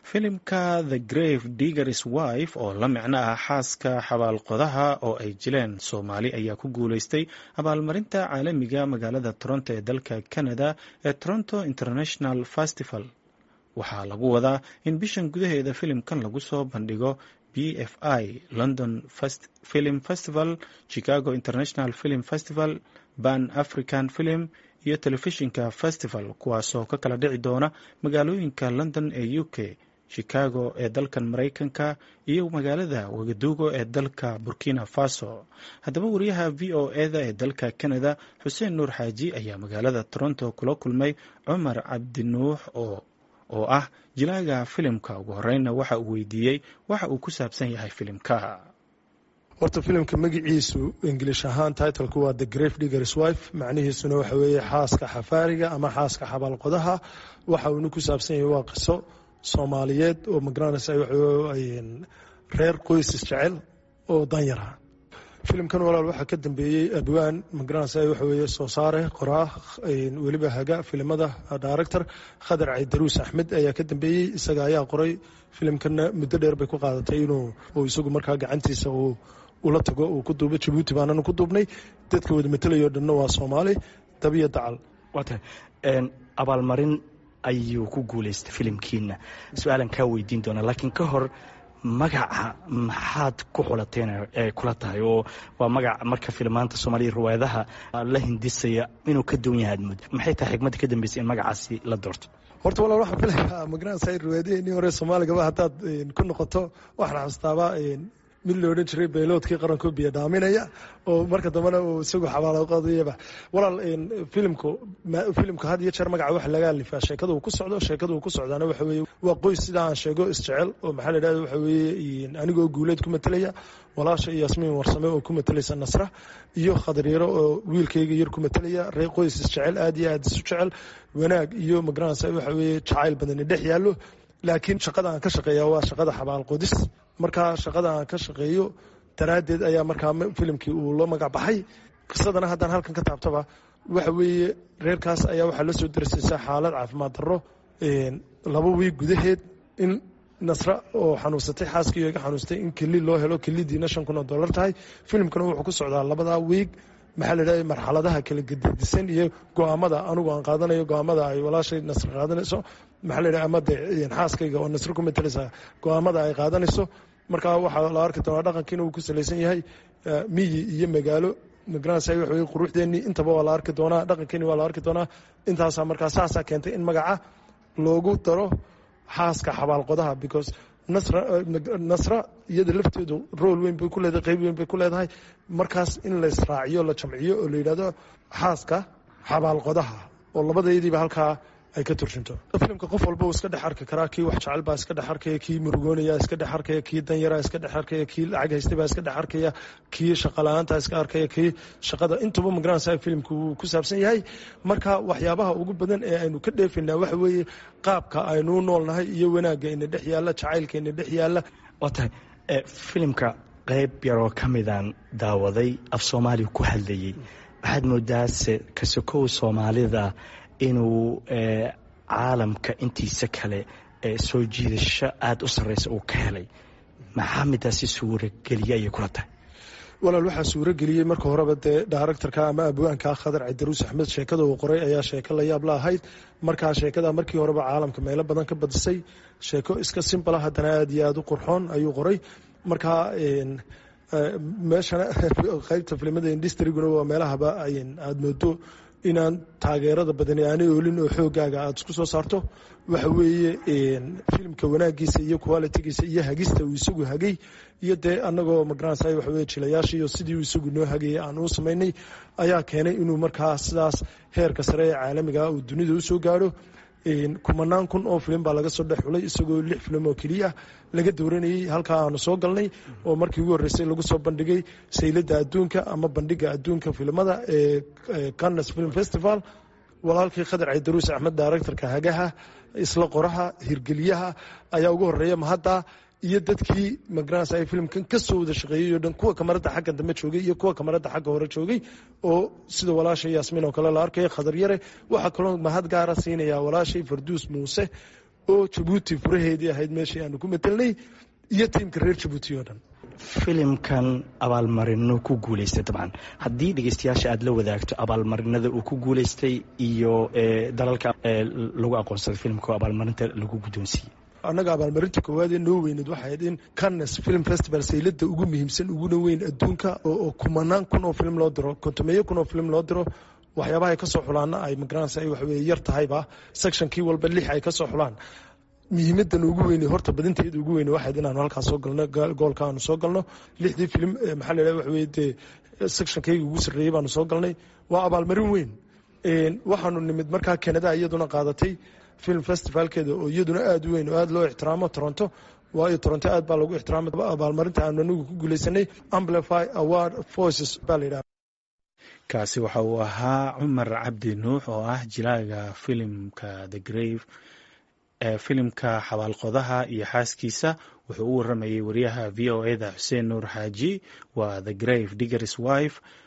filimka the grave diggers wife oo la micno ah xaaska xabaalqodaha oo ay jileen soomaali ayaa ku guuleystay abaalmarinta caalamiga magaalada toronto ee dalka canada ee toronto international festival waxaa lagu wadaa in bishan gudaheeda filimkan lagu soo bandhigo b f i london film festival chicago international film festival ban african film iyo telefishinka festival kuwaasoo ka kala dhici doona magaalooyinka london ee u k chicago ee dalkan maraykanka iyo magaalada wagaduugo ee dalka burkina faso haddaba wariyaha v o eda ee dalka canada xuseen nuur xaaji ayaa magaalada toronto kula kulmay cumar cabdinuux oo oo ah jilaaga filimka ugu horeyna waxa uu weydiiyey waxa uu ku saabsan yahay filimka horta filimka magiciisu ingilish ahaan titlku waa the grave diggers wife macnihiisuna waxa weeye xaaska xafaariga ama xaaska xabaalqodaha waxa uuna ku saabsan yahay waa qiso soomaaliyeed oo magaranaysa reer qoysis jecel oo danyara filimkan walaal waxaa ka dambeeyey abwaan magaranaysa waxa weeye soo saare qoraa weliba haga filimada director khadar caydaruus axmed ayaa ka dambeeyey isaga ayaa qoray filimkana muddo dheer bay ku qaadatay inuu isagu markaa gacantiisa uu ula tago uu ku duubo jabuuti baanana ku duubnay dadka wada matelayo dhanna waa soomaali dabiya dacal waata abaalmarin ayuu ku guulaystay filimkiina su-aalan kaa weydiin doonaa laakiin ka hor magaca maxaad ku xulateen ee kula tahay oo waa magac marka filmaanta soomaaliya riwaayadaha la hindisaya inuu ka duwan yahay admud maxay tahay xigmadda ka dambeysay in magacaasi la doorto horta walaal waxaan filayaa magaranaysa riwaayadaheenii hore soomaaligaba haddaad ku noqoto waxaan xustaabaa mid la odhan jiray beeloodkii qaranku biyo dhaaminaya oo marka dambena uu isagu xabaalaqodayaba walaal filimku filimka had iyo jeer magaca waxa laga alifaa sheekada uu ku socdo sheekada uu ku socdaana waxa weeye waa qoys sidaa aan sheego isjecel oo maxaa la yidhahda waxa weeye anigoo guuleed ku matelaya walaasha iyo yasmiin warsame oo ku matelaysa nasra iyo khadaryaro oo wiilkayga yar ku matelaya reer qoys isjecel aad iyo aad isu jecel wanaag iyo magaranaysa waxa weeye jacayl badani dhex yaallo laakiin shaqada aan ka shaqeeya waa shaqada xabaal qodis markaa shaqada aan ka shaqeeyo daraaddeed ayaa markaa filimkii uu loo magac baxay qisadana haddaan halkan ka taabtaba waxa weeye reerkaas ayaa waxaa la soo darsaysaa xaalad caafimaad darro laba wiig gudaheed in nasra oo xanuunsatay xaaskii iga xanuustay in keli loo helo kelidiina shan kun oo dollar tahay filimkana wuxuu ku socdaa labadaa wiig maxaa la dhahda marxaladaha kala gedisan iyo go-aamada anugu aan qaadanayo go-aamada ay walaashay nasr qaadanayso maxaa la dhaha ama de xaaskayga oo nasro ku matalaysa go-aamada ay qaadanayso marka waxaa la arki doonaa dhaqankiina uu ku salaysan yahay miyi iyo magaalo magaranaysa waxa weye quruxdeennii intaba waa la arki doonaa dhaqankiini waa la arki doonaa intaasaa markaa saasaa keentay in magaca loogu daro xaaska xabaalqodaha because nasra iyada lafteedu rool weyn bay ku leedahay qayb weyn bay ku leedahay markaas in la israaciyo la jamciyo oo la yidhahdo xaaska xabaalqodaha oo labadayadiiba halkaa ay ka turjunto filimka qof walba uu iska dhex arki karaa kii wax jecel baa iska dhex arkaya kii murugoonaya iska dhex arkaya kii danyara iska dhex arkaya kii lacag haystay baa iska dhex arkaya kii shaqala-aanta iska arkaya kii shaqada intuba magaranaysa filimku wuu ku saabsan yahay marka waxyaabaha ugu badan ee aynu ka dheefaynaa waxa weeye qaabka aynuu noolnahay iyo wanaagga ina dhex yaalla jacaylka ina dhex yaalla waa tahay filimka qayb yaroo ka midaan daawaday af soomaaliya ku hadlayey waxaad moodaase ka sokow soomaalida inuu caalamka intiisa kale soo jiidasho aada u sarreysa uu ka helay maxaa midaasi suurageliye ayay kula tahay walaal waxaa suurageliyey marka horeba dee directorka ama abwaanka khadar caydaruus axmed sheekada uu qoray ayaa sheeko la yaab la ahayd markaa sheekada markii horeba caalamka meelo badan ka badisay sheeko iska simbala haddana aad iyo aada u qurxoon ayuu qoray markaa meeshana qaybta filimada industriguna waa meelahaba aada moodo inaan taageerada badani aanay oolin oo xoogaaga aada isku soo saarto waxa weeye filimka wanaagiisa iyo qualitigiisa iyo hagista uu isagu hagay iyo dee anagoo magaranaysa waxa weye jilayaasha iyo sidii uu isagu noo hagayay aan uu samaynay ayaa keenay inuu markaa sidaas heerka sare ee caalamiga uu dunida usoo gaadho kumanaan kun oo filim baa laga soo dhex xulay isagoo lix filim oo keliya laga dowranayey halkaa aanu soo galnay oo markii ugu horreysay lagu soo bandhigay sayladda adduunka ama bandhiga adduunka filimada ee cannes film festival walaalkii khadar caydaruus axmed directorka hagaha isla qoraha hirgeliyaha ayaa ugu horeeya mahadda iyo dadkii magaranaysa ay filimkan ka soo wada shaqeeyey oo dhan kuwa kamaradda xagga dambe joogay iyo kuwa kamaradda xagga hore joogay oo sida walaashay yaasmiin oo kale la arkaya khadar yare waxaa kaloo mahad gaara siinaya walaashay farduus muuse oo jabuuti furaheedii ahayd meeshii aanu ku matelnay iyo tiimka reer jabuuti oo dhan filimkan abaalmarino ku guuleystay dabcan haddii dhegeystayaasha aada la wadaagto abaalmarinada uu ku guuleystay iyo dalalka lagu aqoonsaday filimka oo abaalmarinta lagu guddoonsiiyey annaga abaalmarinta koowaad ee noo weyneed waxay ahayd in cannes film festival saylada ugu muhiimsan uguna weyn adduunka oo kumanaan kun oo film loo diro kontomeeyo kun oo film loo diro waxyaabaha ay ka soo xulaana ay magaranaysa ay waxweye yar tahayba sectionkii walba lix ay ka soo xulaan muhiimadan ugu weyne horta badinteeda ugu weyne waxayd inaanu halkaas soo galno goolka aanu soo galno lixdii film maxaa la yidhaha waxaweye dee sectionkayga ugu sarreeyey baanu soo galnay waa abaalmarin weyn waxaanu nimid markaa canada iyaduna qaadatay film festivalkeeda oo iyaduna aada u weyn oo aada loo ixtiraamo toronto waayo toronto aad baa lagu ixtiraama abaalmarinta aanu anigu ku guuleysanay amplify award voices baa la yidhaha kaasi waxa uu ahaa cumar cabdi nuux oo ah jilaaga filimka the grave ee filimka xabaalqodaha iyo xaaskiisa wuxuu u waramayay wariyaha v o eda xuseen nuur xaaji waa the grave diggers wife